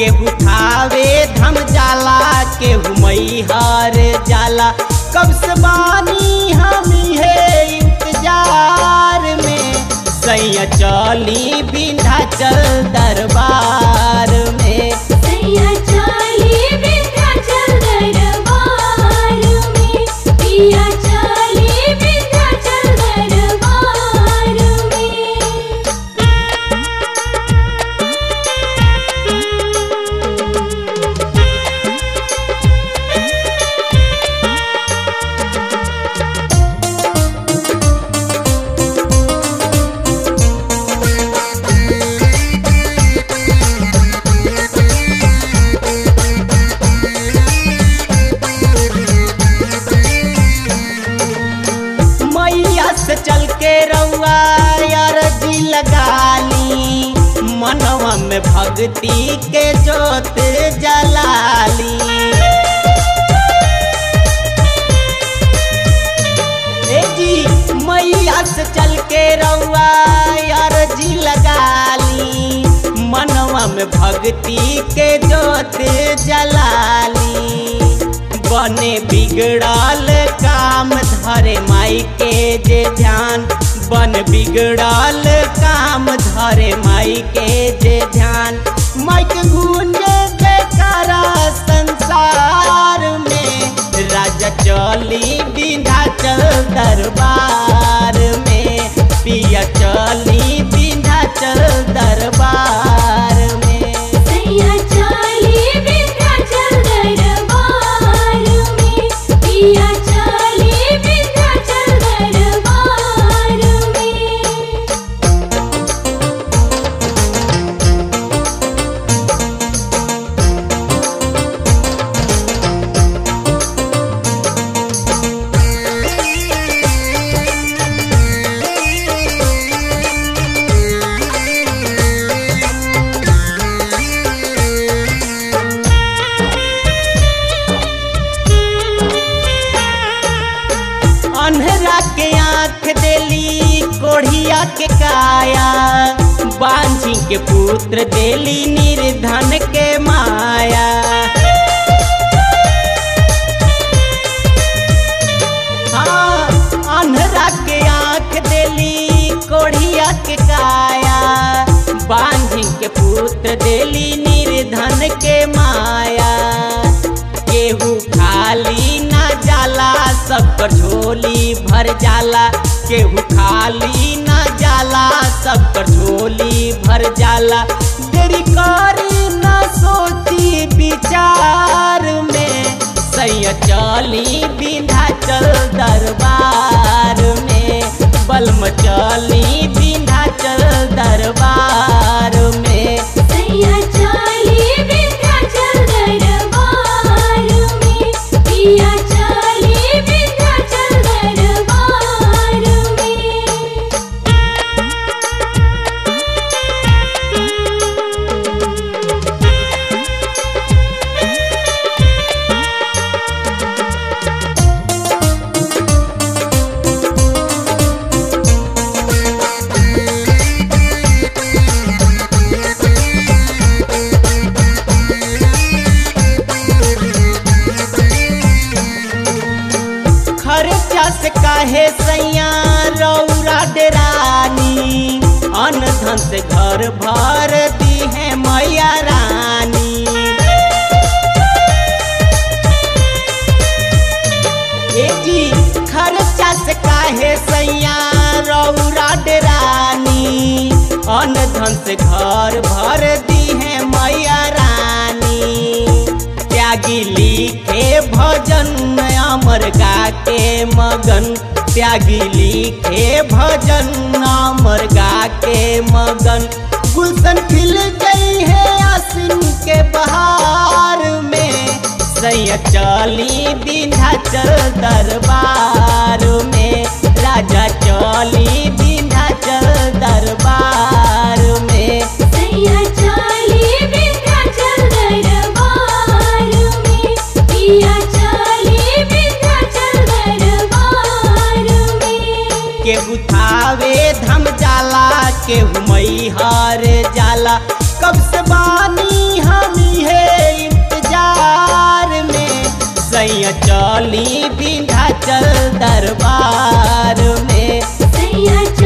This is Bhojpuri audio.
केहू थावे धम जाला केहू मैहर जाला कब से बानी हम है इंतजार में सैया चली विंध्याचल दरबार में सैया चाली विंध्याचल दरबार में पिया चाली विंध्याचल दरबार में मैया से चल के रउआ अरजी लगाली मनवा में भक्ति के जोत जलाली ए जी मैया से चल के रउआ अरजी लगाली मनवा में भक्ति के जोत जलाली बने बिगड़ल काम धरे माई के जे ध्यान बन बिगड़ल काम धरे माई के जे ध्यान माई के गूंजे बेकारा संसार में राजा चली विंध्याचल दरबार में पिया चली विंध्याचल दरबार में सैया चाली विंध्याचल दरबार में पिया चाली विंध्याचल दरबार में अन्हरा के आंख देली कोढ़िया के काया बांझी के पुत्र देली निर्धन के माया हाँ अन्हरा के आंख देली कोढ़िया के काया बांझी के पुत्र देली निर्धन के माया केहू खाली ना जाला सबकर झोली भर जाला केहू खाली ना जाला सबकर झोली भर जाला देरी करी ना सोची विचार में सैया चली विंध्याचल दरबार में बलम चली विंध्याचल दरबार में सैया चाली विंध्याचल दरबार में पिया चाली विंध्याचल दरबार में खर्चा से काहे सैया रौरा डेरानी अन धन से घर भर दी है मैया रानी ए जी खर्चा से काहे सैया रौरा डेरानी अन धन से घर भर दी है मैया रानी त्यागी लिखे भजन अमर गा के मगन त्यागी लिखे भजन अमर गा के मगन गुलशन खिल गई है आसिन के बहार में सैया चली विंध्याचल दरबार में राजा चली विंध्याचल दरबार में सैया चाली विंध्याचल दरबार में पिया चाली विंध्याचल दरबार में केहू थावे धम जाला केहू मैहर जाला कब से बानी हम रही है इंतजार में सैया चली विंध्याचल दरबार में सैया